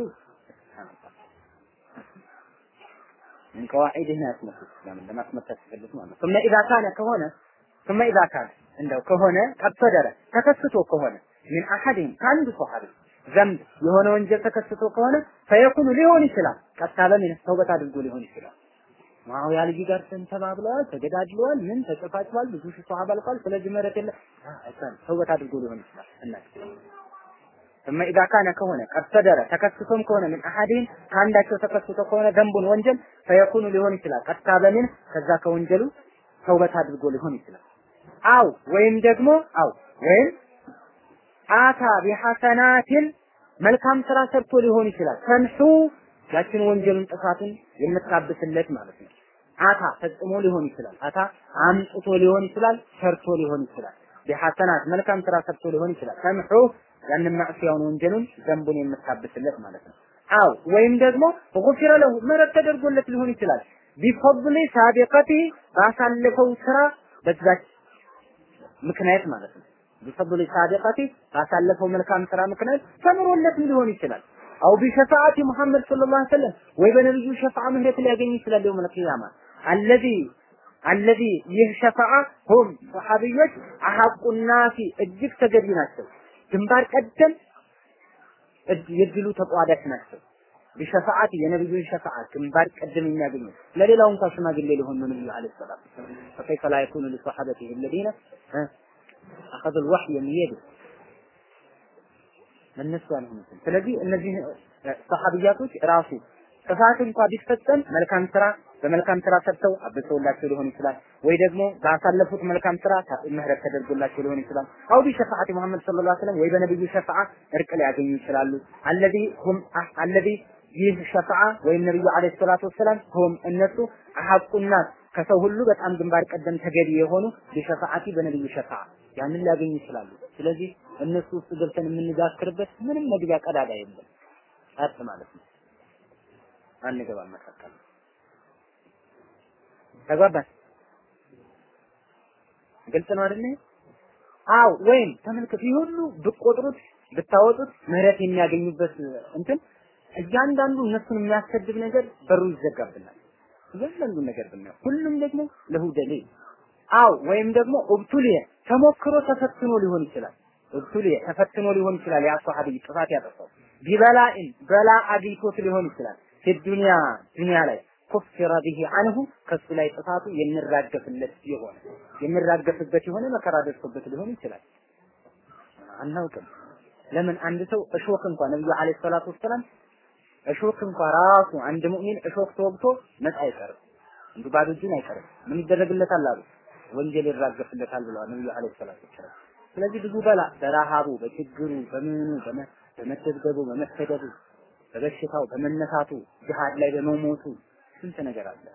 ምን ቀዋዒድህ ነው ያስመጡት ለምን ለማስመታት ሲፈልጉ ማለት ثم اذا كان ከሆነ ثم اذا كان እንደው ከሆነ ቀጥደረ ተከስቶ ከሆነ ምን አሐድም ከአንዱ ሰሐቢ ዘንብ የሆነ ወንጀል ተከስቶ ከሆነ ፈየኩኑ ሊሆን ይችላል ቀጥታ በምን ተውበት አድርጎ ሊሆን ይችላል ማውያ ልጅ ጋር ተባብለዋል፣ ተገዳድለዋል፣ ምን ተጨፋጭቷል፣ ብዙ ሺህ ሰሃባ አልቋል። ስለዚህ ምህረት የለ አይታል ተውበት አድርጎ ሊሆን ይችላል እና ثم اذا كان ከሆነ ቀጥደረ ተከስቶም ከሆነ ምን አሐድም ከአንዳቸው ተከስቶ ከሆነ ደንቡን ወንጀል ፈየኩኑ ሊሆን ይችላል ቀጥታ በምን ከዛ ከወንጀሉ ተውበት አድርጎ ሊሆን ይችላል። አው ወይም ደግሞ አው ወይም አታ ቢሐሰናትን መልካም ስራ ሰርቶ ሊሆን ይችላል። ተምሑ ያችን ወንጀሉን ጥፋትን የምታብስለት ማለት ነው። አታ ፈጽሞ ሊሆን ይችላል። አታ አምጥቶ ሊሆን ይችላል። ሰርቶ ሊሆን ይችላል። ቢሐሰናት መልካም ስራ ሰርቶ ሊሆን ይችላል። ተምሑ ያንን ማዕሲያውን ወንጀሉን ዘንቡን የምታብስለት ማለት ነው። አው ወይም ደግሞ ጉፊረ ለሁ ምህረት ተደርጎለት ሊሆን ይችላል። ቢፈضሊ ሳቢቀቲ ባሳለፈው ስራ በዛች ምክንያት ማለት ነው። ቢፈضል ሳቢቀቲ ባሳለፈው መልካም ስራ ምክንያት ተምሮለትም ሊሆን ይችላል። አው ቢሸፋዓቲ ሙሐመድ ሰለላሁ ዐለይሂ ወሰለም ወይ በነብዩ ሸፋዓ ምህረት ሊያገኝ ይችላል የውመል ቂያማ አለዚ አለዚ ይህ ሸፋዓ ሁም ሰሐቢዮች አሐቁ ናሲ እጅግ ተገቢ ናቸው። ግንባር ቀደም የድሉ ተቋዳሽ ናቸው። ቢሸፋዓቲ የነብዩን ሸፋዓ ግንባር ቀደም የሚያገኙ ለሌላው እንኳን ሽማግሌ ሊሆን ነው ነብዩ አለይሂ ሰላም ፈከይፈ ላ የኩኑ ሊሰሐበቲሂ الذين አኸዙ الوحي የሚሄዱ ለነሱ አልሆኑትም። ስለዚህ እነዚህ ሰሐቢያቶች ራሱ ጥፋት እንኳ ቢፈጸም መልካም ስራ በመልካም ስራ ሰርተው አብሰውላቸው ሊሆን ይችላል፣ ወይ ደግሞ ባሳለፉት መልካም ስራ ምህረት ተደርጎላቸው ሊሆን ይችላል። አው ቢሸፋዓቲ ሙሐመድ ሰለላሁ ዐለይሂ ወሰለም ወይ በነብዩ ሸፋዓ እርቅ ሊያገኙ ይችላሉ። አለዚ ሁም አለዚ ይህ ሸፋዓ ወይም ነብዩ አለይሂ ሰላቱ ወሰላም ሁም እነሱ አሐቁና ከሰው ሁሉ በጣም ግንባር ቀደም ተገቢ የሆኑ ቢሸፋዓቲ በነብዩ ሸፋዓ ያንን ሊያገኙ ይችላሉ። ስለዚህ እነሱ ውስጥ ገብተን የምንጋክርበት ምንም መግቢያ ቀዳዳ የለም። ጸጥ ማለት ነው። አንገባም መካከል ተግባባን። ግልጽ ነው አይደል? አው ወይም ተመልከቱ፣ ይህ ሁሉ ብቆጥሩት ብታወጡት ምህረት የሚያገኙበት እንትን እያንዳንዱ እነሱን የሚያሰድብ ነገር በሩ ይዘጋብናል። እያንዳንዱ ነገር ብናየው ሁሉም ደግሞ ለሁ ደሊል አው ወይም ደግሞ ኡብቱሊየ ተሞክሮ ተፈትኖ ሊሆን ይችላል። ኡብቱሊየ ተፈትኖ ሊሆን ይችላል። ያ ሷሐቢ ጥፋት ያጠፋው ቢበላኢን በላ አግኝቶት ሊሆን ይችላል። ዱንያ ዱንያ ላይ ኩፍረ ቢሂ አንሁ ከሱ ላይ ጥፋቱ የሚራገፍለት የሆነ የሚራገፍበት የሆነ መከራ ደርሶበት ሊሆን ይችላል። አናውቅም። ለምን አንድ ሰው እሾክ እንኳን ነብዩ አለይሂ ሰላቱ ወሰላም እሾክ እንኳን ራሱ አንድ ሙእሚን እሾክ ተወግቶ ነፃ አይቀርም። እንዲሁ ባዶ እጁን አይቀርም። ምን ይደረግለታል አሉ? ወንጀል ይራገፍለታል ብለዋል ነብዩ አለይሂ ሰላቱ ወሰላም። ስለዚህ ብዙ በላ በረሃቡ፣ በችግሩ፣ በምኑ፣ በመደብደቡ፣ በመሰደዱ፣ በበሽታው፣ በመነሳቱ፣ ጅሃድ ላይ በመሞቱ ስንት ነገር አለ።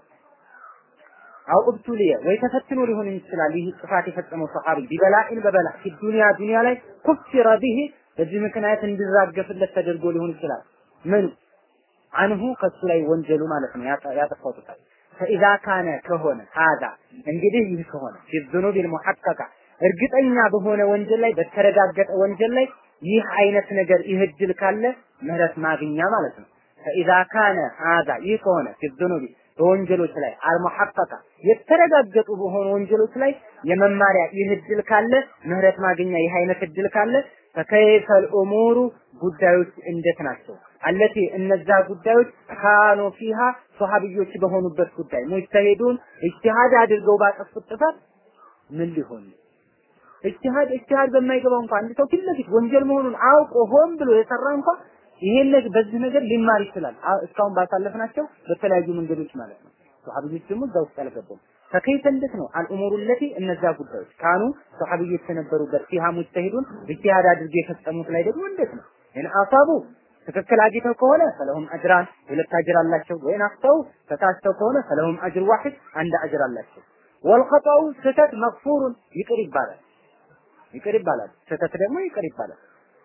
አው ኡብቱሊየ ወይ ተፈትኖ ሊሆን ይችላል። ይህ ጥፋት የፈጸመው ሰሃቢ ቢበላኢን በበላ ፊ ዱንያ ዱንያ ላይ ኩፍረ ቢሂ በዚህ ምክንያት እንዲራገፍለት ተደርጎ ሊሆን ይችላል። ምን አንሁ ከሱ ላይ ወንጀሉ ማለት ነው ያጠፋው ጥፋት ፈኢዛ ካነ ከሆነ ሀዛ እንግዲህ ይህ ከሆነ ፊ ዙኑቢል ሙሐቀቃ እርግጠኛ በሆነ ወንጀል ላይ በተረጋገጠ ወንጀል ላይ ይህ አይነት ነገር ይህ እድል ካለ ምህረት ማግኛ ማለት ነው። ፈኢዛ ካነ ሀዛ ይህ ከሆነ ፊ ዙኑቢ በወንጀሎች ላይ አልሙሐቀቃ የተረጋገጡ በሆኑ ወንጀሎች ላይ የመማሪያ ይህ እድል ካለ ምህረት ማግኛ ይህ አይነት እድል ካለ ፈከይፈል ኡሙሩ ጉዳዮች እንዴት ናቸው? አለቲ እነዛ ጉዳዮች ካኑ ፊሃ ሶሐቢዮች በሆኑበት ጉዳይ ሙጅተሂዱን ኢጅቲሃድ አድርገው ባጠፉት ጥፋት ምን ሊሆን ኢጅቲሃድ ኢጅቲሃድ በማይገባው እንኳን አንድ ሰው ፊት ለፊት ወንጀል መሆኑን አውቆ ሆን ብሎ የሰራ እንኳን ይሄን ነገር በዚህ ነገር ሊማር ይችላል። እስካሁን ባሳለፍናቸው በተለያዩ መንገዶች ማለት ነው። ሶሐቢዮች ደግሞ እዛ ውስጥ አልገቡም። ፈከይፈ እንዴት ነው አልኡሙሩ ለቲ እነዛ ጉዳዮች ካኑ ሶሐቢዮች የነበሩበት ፊሃ ሙጅተሂዱን ኢጅቲሃድ አድርገው የፈጸሙት ላይ ደግሞ እንዴት ነው ኢን አሳቡ ትክክል አግኝተው ከሆነ ፈለሁም አጅራን ሁለት አጅር አላቸው። ወይን አፍተው ተሳስተው ከሆነ ፈለሁም አጅር ዋሂድ አንድ አጅር አላቸው። ወልኸጠኡ ስህተት መግፉሩን ይቅር ይባላል ይቅር ይባላል። ስህተት ደግሞ ይቅር ይባላል።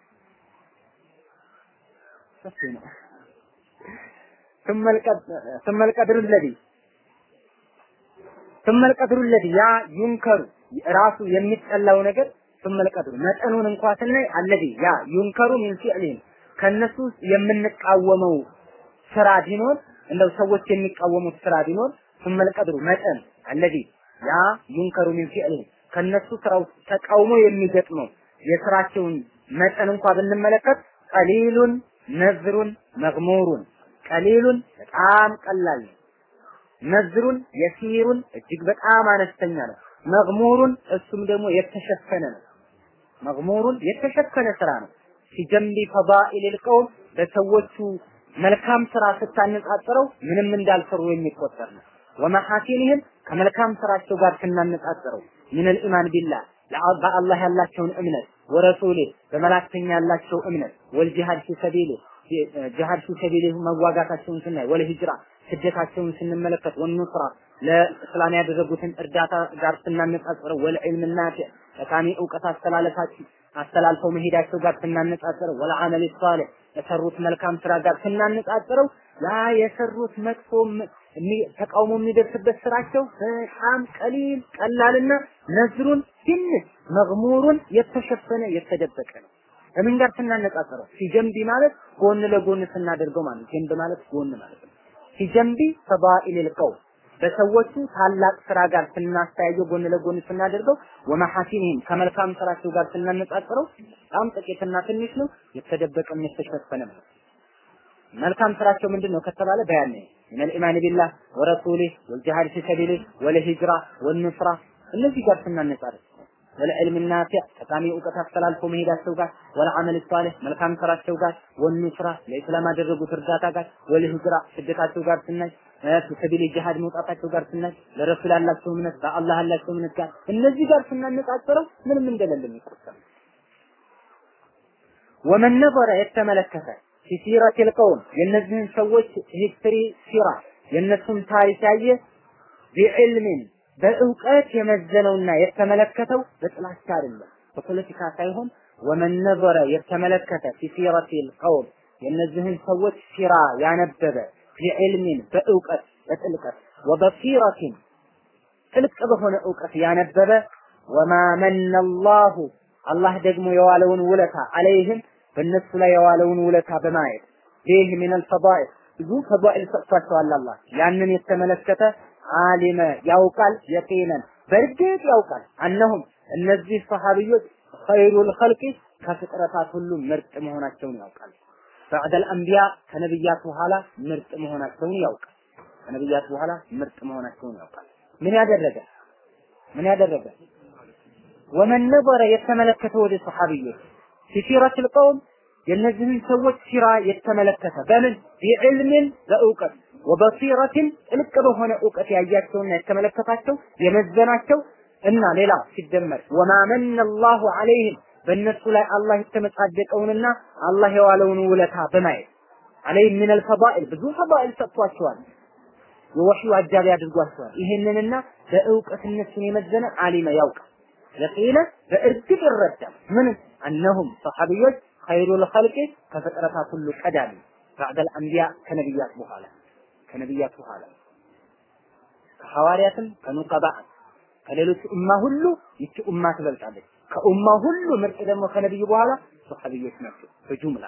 ሰፊ ነው። ثم القدر الذي ثم القدر الذي ያ ዩንከሩ ራሱ የሚጠላው ነገር ثم القدر መጠኑን እንኳ ስናይ الذي ያ ዩንከሩ ሚን ፊዕሊን ከነሱ የምንቃወመው ስራ ቢኖር እንደው ሰዎች የሚቃወሙት ስራ ቢኖር ثم القدر መጠን الذي ያ ዩንከሩ ሚን ፊዕሊን ከነሱ ስራው ተቃውሞ የሚገጥመው የስራቸውን መጠን እንኳ ብንመለከት ቀሊሉን ነዝሩን መግሙሩን ቀሊሉን በጣም ቀላል ነው። ነዝሩን የሲሩን እጅግ በጣም አነስተኛ ነው። መግሙሩን እሱም ደግሞ የተሸፈነ ነው። መግሙሩን የተሸፈነ ስራ ነው። ሲጀምቢ ፈዳኢል ቀውም በሰዎቹ መልካም ስራ ስታነጻጽረው ምንም እንዳልሰሩ የሚቆጠር ነው። ወመሐሲንህም ከመልካም ስራቸው ጋር ስናነጻጽረው ሚነል ኢማን ቢላህ በአላህ ያላቸውን እምነት ወረሱሌ በመላክተኛ ያላቸው እምነት ወልጂሃድ ፊ ሰቢሊ ጂሃድ ፊ ሰቢሊ መዋጋታቸውን ስናይ ወለ ሂጅራ ስደታቸውን ስንመለከት ወኑስራ ለእስላም ያደረጉትን እርዳታ ጋር ስናነጻጽረው ወለ ዒልም ናፊዕ ጠቃሚ እውቀት አስተላለፋቸው አስተላልፈው መሄዳቸው ጋር ስናነጻጽረው ወለ አመል ሷሊህ የሰሩት መልካም ስራ ጋር ስናነጻጽረው ያ የሰሩት መጥፎ ተቃውሞ የሚደርስበት ስራቸው በጣም ቀሊል ቀላልና ነዝሩን ትንሽ መግሙሩን የተሸፈነ የተደበቀ ነው። ከምን ጋር ስናነጻጽረው ሲጀንቢ ማለት ጎን ለጎን ስናደርገው ማለት ጀንብ ማለት ጎን ማለት ነው። ሲጀንቢ ፈዳኢል ቀውም በሰዎቹ ታላቅ ስራ ጋር ስናስተያየው ጎን ለጎን ስናደርገው ወመሐሲንህም ከመልካም ስራቸው ጋር ስናነጻጽረው በጣም ጥቂትና ትንሽ ነው፣ የተደበቀም የተሸፈነ ነው። መልካም ስራቸው ምንድን ነው ከተባለ በያን ሚነል ኢማን ቢላህ ወረሱሊህ ወልጂሃድ ፊ ሰቢሊህ ወለሂጅራ ወንስራ እነዚህ ጋር ስናነጻጽር ወለዕልም ናፊዕ ጠቃሚ እውቀት አስተላልፎ መሄዳቸው ጋር ወለዓመል ሷሊህ መልካም ስራቸው ጋር ወንስራ ለኢስላም ያደረጉት እርዳታ ጋር ወለሂጅራ ስደታቸው ጋር ስናይ ሰቢል ጂሃድ መውጣታቸው ጋር ስናይ ለረሱል ያላቸው እምነት በአላህ ያላቸው እምነት ጋር እነዚህ ጋር ስናነጻጽረው ምንም እንደሌለ የሚቆጠር ወመን ነበረ የተመለከተ ሲሲረቲል ቀውም የእነዚህን ሰዎች ሂስትሪ ሲራ የእነሱን ታሪክ ያየ ቢዕልሚን በእውቀት የመዘነውና የተመለከተው በጥላቻ አይደለም፣ በፖለቲካ ሳይሆን ወመን ነበረ የተመለከተ ሲሲረቲል ቀውም የእነዚህን ሰዎች ሲራ ያነበበ ቢዕልሚን በእውቀት በጥልቀት ወበሲረቲን ጥልቅ በሆነ እውቀት ያነበበ ወማ መነ አላሁ አላህ ደግሞ የዋለውን ውለታ አለይህም በእነሱ ላይ የዋለውን ውለታ በማየት ይህ ምን አልፈዳኢል ብዙ ፈዳኢል ሰጥቷቸዋል አላህ ያንን የተመለከተ አሊመ ያውቃል የቂነን በእርግጥ ያውቃል አነሁም እነዚህ ሰሃቢዮች ኸይሩል ኸልቂ ከፍጥረታት ሁሉ ምርጥ መሆናቸውን ያውቃል ባዕደል አንቢያ ከነብያት በኋላ ምርጥ መሆናቸውን ያውቃል ከነብያት በኋላ ምርጥ መሆናቸውን ያውቃል ምን ያደረገ ምን ያደረገ ወመን ነበረ የተመለከተ ወደ ሰሃቢዮች ሲሲረቱል ቀውም የእነዚህን ሰዎች ሲራ የተመለከተ በምን ቢዕልምን በእውቀት ወበሲረትን ጥልቅ በሆነ እውቀት ያያቸውና የተመለከታቸው የመዘናቸው እና ሌላ ሲደመር ወማ መነ አላሁ ዐለይህም በእነሱ ላይ አላህ የተመጻደቀውንና አላህ የዋለውን ውለታ በማየት ዐለይህም ምን አልፈዳኢል ብዙ ፈዳኢል ሰጥቷቸዋል። የወህዩ አጃቢ አድርጓቸዋል። ይሄንንና በእውቀት እነሱን የመዘነ አሊመ ያውቃል። የቂነ በእርግጥ ይረዳል። ምን አነሁም ሰሐቢዮች ኸይሩል ኸልቂ ከፍጥረታት ሁሉ ቀዳሚ ባዕደል አንቢያ ከነቢያት በኋላ ከነቢያት በኋላ ከሐዋርያትም ከኑቀባእ ከሌሎች ኡማ ሁሉ ይቺ ኡማ ትበልጣለች። ከኡማ ሁሉ ምርጥ ደግሞ ከነቢዩ በኋላ ሶሐቢዮች ናቸው በጁምላ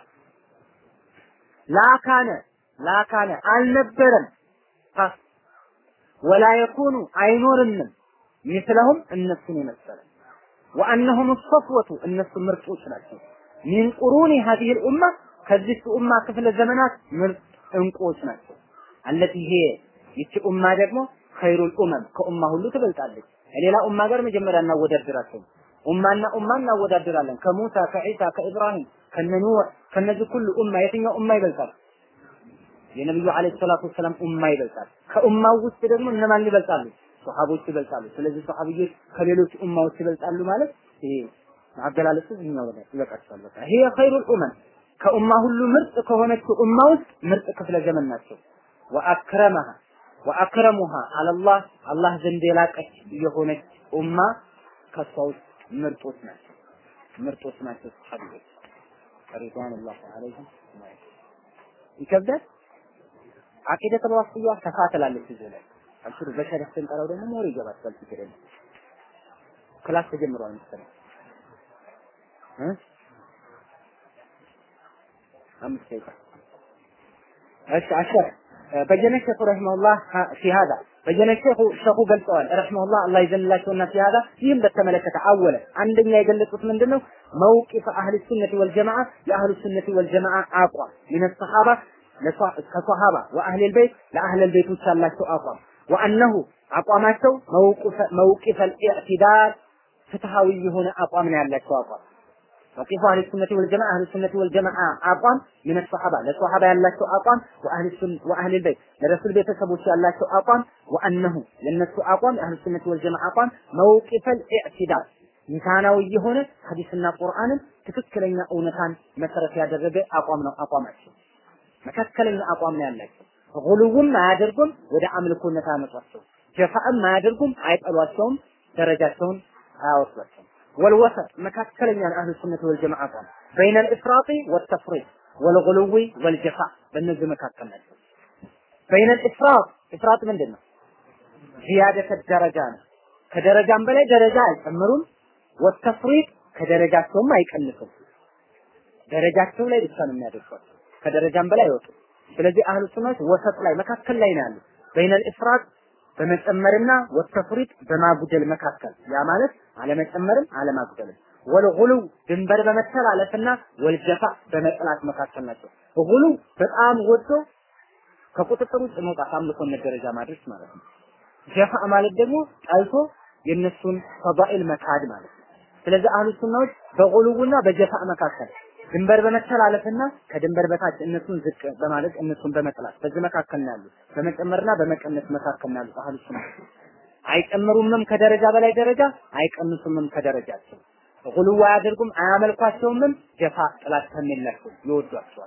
ላካነ ላካነ አልነበረም ፓስ ወላ የኩኑ አይኖርንም ሚስለሁም እነሱን የመሰለ ወአነሁም ሰፍወቱ እነሱ ምርጦች ናቸው ሚን ቁሩኒ ሀዲህ ልኡማ ከዚህ ኡማ ክፍለ ዘመናት ምርጥ እንቁዎች ናቸው አለቲ ይሄ ይቺ ኡማ ደግሞ ኸይሩል ኡመም ከኡማ ሁሉ ትበልጣለች ከሌላ ኡማ ጋር መጀመሪያ እናወዳድራቸው ኡማና ኡማ እናወዳድራለን ከሙሳ ከዒሳ ከኢብራሂም ከነኑህ ከነዚህ ሁሉ ኡማ የትኛው ኡማ ይበልጣል የነብዩ አለይሂ ሰላቱ ወሰላም ኡማ ይበልጣል ከኡማው ውስጥ ደግሞ እነማን ይበልጣሉ ሶሐቦች ይበልጣሉ ስለዚህ ሶሐቢዮች ከሌሎች ኡማዎች ይበልጣሉ ማለት ይሄ አገላለጹ እኛው ላይ ይበቃቸዋል በቃ ይሄ ኸይሩል ኡመም ከኡማ ሁሉ ምርጥ ከሆነችው ኡማ ውስጥ ምርጥ ክፍለ ዘመን ናቸው ወአክረመሃ ወአክረሙሃ አለላህ አላህ ዘንድ የላቀች የሆነች ኡማ ከሷ ውስጥ ምርጦች ናቸው ምርጦች ናቸው ሰሐቢዎች ሪድዋኑላህ ዐለይሂም ይከብዳል አቂደት አልዋስጥያ ሰፋ ትላለች እዚህ ላይ አብሽሩ በሸረፍ ስንጠራው ደግሞ ሞር ይገባል ችግር የለም ክላስ ተጀምሯል መሰለኝ እ አምስት ደቂቃ እሺ አሸር በየነ ሸኹ ረሂመሁላህ ፊ ሀዛ በየነ ሸኹ ሸኹ ገልጸዋል ረሂመሁላህ አላህ ይዘንላቸውና ፊ ሀዛ ይህም በተመለከተ አወለ አንደኛ የገለጹት ምንድነው መውቂፍ አህል ሱነቲ ወልጀማዓ የአህል ሱነቲ ወልጀማዓ አቋም ምን ሰሃባ ከሰሃባ ወአህል ቤት ለአህል ቤቶች ያላቸው አቋም ወአነሁ አቋማቸው መውቂፍ አልኢዕቲዳል ፍትሃዊ የሆነ አቋም ነው ያላቸው አቋም ወቂፉ አህል ሱነቲ ወልጀማዓ አህል ሱነቲ ወልጀማዓ አቋም ምን ሰሃባ ለሰሃባ ያላቸው አቋም ወአህል ሱን ወአህል ቤት ለረሱል ቤተሰቦች ያላቸው አቋም ወአነሁ ለነሱ አቋም አህል ሱነቲ ወልጀማዓ አቋም መውቂፍ አልኢዕቲዳል ሚዛናዊ የሆነ ሐዲስና ቁርአንን ትክክለኛ እውነታን መሰረት ያደረገ አቋም ነው አቋማቸው መካከለኛ አቋም ነው ያላቸው ጉልውም አያደርጉም ወደ አምልኮነት አያመጧቸው ጀፋእም አያደርጉም አይጠሏቸውም ደረጃቸውን አያወስዷቸውም ወልወሰጥ መካከለኛ አህሉ ሱነት ወልጀማዓ አቋም በይነ ልእፍራጢ ወተፍሪጥ ወልጉሉዊ ወልጀፋ በእነዚህ መካከል ናቸው በይነ ልእፍራጥ ኢፍራጥ ምንድን ነው ዚያደተ ደረጃ ነው ከደረጃም በላይ ደረጃ አይጨምሩም ወተፍሪጥ ከደረጃቸውም አይቀንሱም ደረጃቸው ላይ ብቻ ነው የሚያደርሷቸው ከደረጃም በላይ አይወጡ ስለዚህ አህሉ ሱናት ወሰጥ ላይ መካከል ላይ ነው ያሉት በይነል ኢፍራጥ በመጨመርና ወተፍሪጥ በማጉደል መካከል ያ ማለት አለመጨመርም አለማጉደልም ወልጉሉ ድንበር በመተላለፍና ወልጀፋ በመጥላት መካከል ናቸው ጉሉ በጣም ወዶ ከቁጥጥር ውጭጥ መውጣት አምልኮነት ደረጃ ማድረስ ማለት ነው ጀፋ ማለት ደግሞ ጠልቶ የነሱን ፈዳኢል መካድ ማለት ነው ስለዚህ አህሉ ሱናዎች በጉሉውና በጀፋ መካከል ድንበር በመተላለፍና ከድንበር በታች እነሱን ዝቅ በማለት እነሱን በመጥላት በዚህ መካከል ነው ያሉት። በመጨመርና በመቀነስ መካከል ነው ያሉት አህሉ ሱና። አይጨምሩምም ከደረጃ በላይ ደረጃ፣ አይቀንሱምም ከደረጃቸው። ጉልዋ አያደርጉም፣ አያመልኳቸውምም። ጀፋ ጥላት ከሚላቸው ይወዷቸዋል።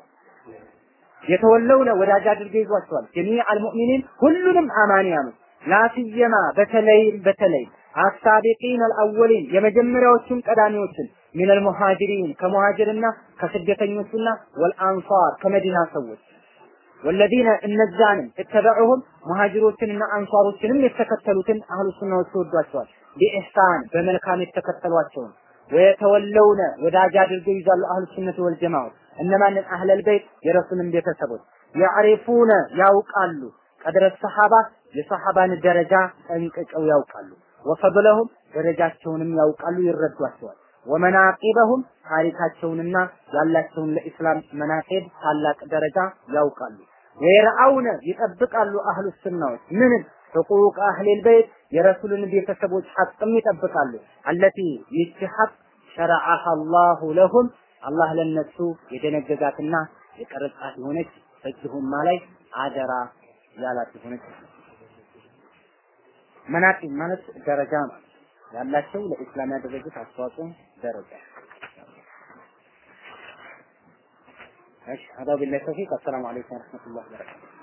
የተወለውነ ወዳጅ አድርገው ይዟቸዋል። ጀሚዕ አልሙእሚኒን ሁሉንም አማንያኖች ላሲየማ በተለይ በተለይ አሳቢቂን አልአወሊን የመጀመሪያዎቹን ቀዳሚዎችን ሚን አልሙሃጅሪን ከሙሃጅርና ከስደተኞቹና ወልአንሳር ከመዲና ሰዎች ወለዚነ እነዛንም እተበዑሁም ሙሃጅሮችንና አንሷሮችንም የተከተሉትን አህሉ ሱናዎች ይወዷቸዋል። ቢኢሕሳን በመልካም የተከተሏቸውን ወየተወለውነ ወዳጅ አድርገው ይዛሉ አህሉ ሱነት ወልጀማዓ እነማንን አህለል በይት የረሱልን ቤተሰቦች ያዕሪፉነ ያውቃሉ ቀድረ ሰሐባ የሰሐባን ደረጃ ጠንቅቀው ያውቃሉ ወፈድለሁም ደረጃቸውንም ያውቃሉ ይረዷቸዋል ወመናቂበሁም ታሪካቸውንና ያላቸውን ለኢስላም መናቂብ ታላቅ ደረጃ ያውቃሉ ወየርአውነ ይጠብቃሉ አህሉ ሱናዎች ምንን ሕቁቅ አህሊል በይት የረሱልን ቤተሰቦች ሐቅም ይጠብቃሉ አለቲ ይህች ሐቅ ሸረዐሃ አላሁ ለሁም አላህ ለነሱ የደነገጋትና የቀረጻት የሆነች በጅሁማ ላይ አደራ ያላት የሆነች መናቂብ ማለት ደረጃ ማለት ያላቸው ለኢስላም ያደረጉት አስተዋጽኦ ደረጃ እሺ هذا بالله التوفيق السلام عليكم ورحمة الله وبركاته